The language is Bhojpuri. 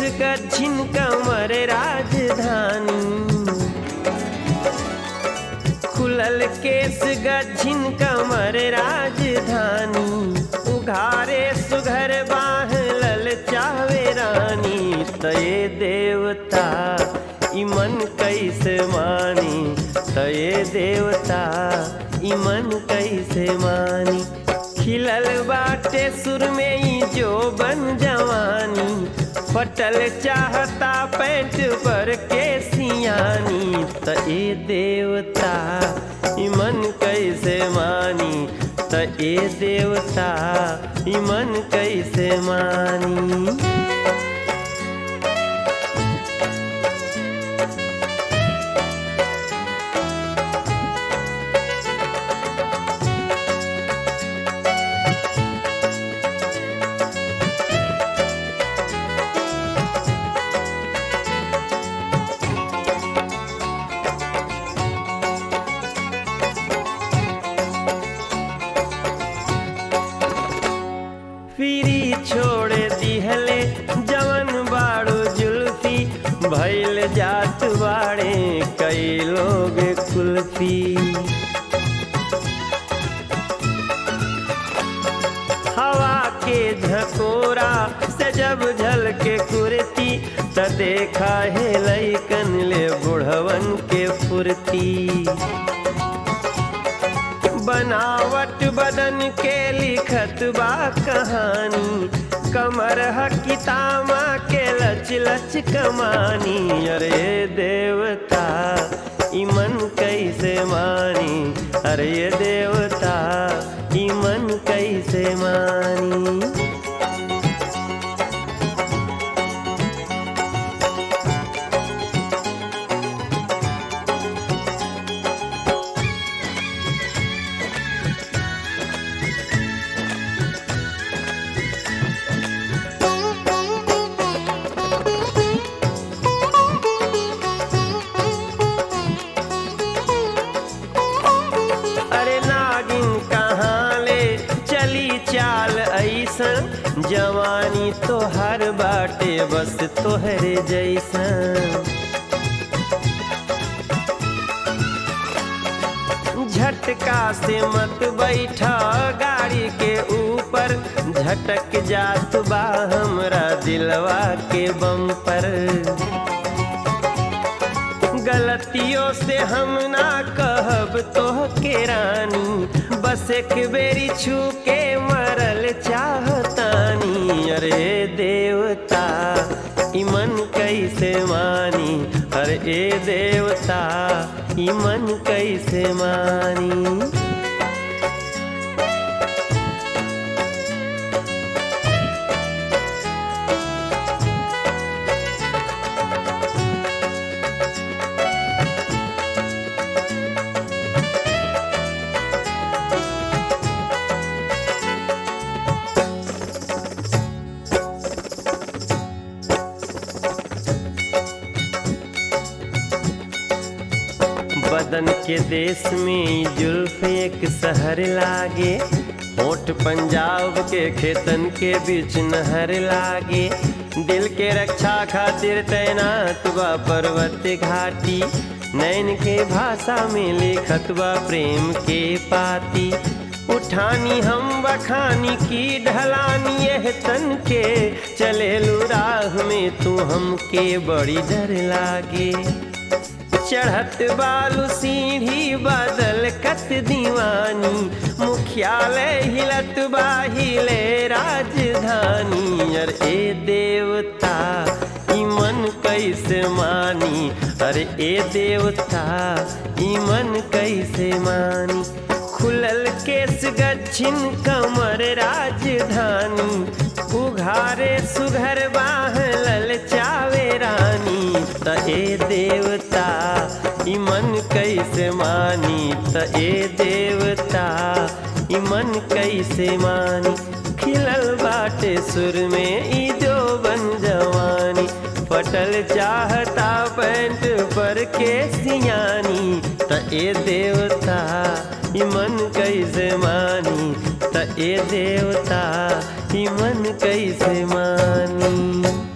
गच्छिन कमर राजधानी खुलल केस गच्छिन कमर राजधानी उघारे सुघर बाह लल चावे रानी तये देवता इमन कैसे मानी तये देवता इमन कैसे मानी खिलल बाटे सुर में ही जो बन जवानी फटल चाहता पैंट पर के सियानी त ए देवता इमन कैसे मानी त ए देवता इमन कैसे मानी फिरी छोड़ दिहले जवन बाड़ो जुल्फी भैल जात बाड़े कई लोग कुल्फी हवा के झकोरा से जब झल के कुर्ती त देखा है लैकन ले बुढ़वन के फुर्ती बनावट बदन के लिखत बा कहानी कमर हकितामा के लच लच कमानी अरे देवता इमन कैसे मानी अरे देवता इमन कैसे मानी अरे नागिन कहाँ ले चली चाल ऐसन जवानी तो हर बाटे बस तोहरे जैसन झटका से मत बैठा गाड़ी के ऊपर झटक जात बा हमरा दिलवा के बम पर गलतियों से हम ना कहब तो के रानी बस एक बेरी छू के मरल चाहतानी अरे देवता इमन कैसे मानी अरे ए देवता इमन कैसे मानी बदन के देश में ई जुल्फ एक शहर लागे होठ पंजाब के खेतन के बीच नहर लागे दिल के रक्षा खातिर तैनात बा पर्वत घाटी नैन के भाषा में लिखत बा प्रेम के पाती उठानी हम बखानी की ढलानी यह तन के चले राह में तू हमके बड़ी डर लागे चढ़त बालू सीढ़ी बादल कत दीवानी मुख्यालय हिलत बाहिले राजधानी अरे ए देवता इमन कैसे मानी अरे ए देवता इमन कैसे मानी खुलल केस गच्छिन कमर राजधानी उघारे सुघर बाह लल चावे रानी त ए देवता इमन कैसे मानी त ए देवता इमन कैसे मानी खिलल बाटे सुर में ई जो बन जवानी पटल चाहता पैंट पर के सियानी त ए देवता इमन कैसे मानी त ए देवता इमन कैसे मानी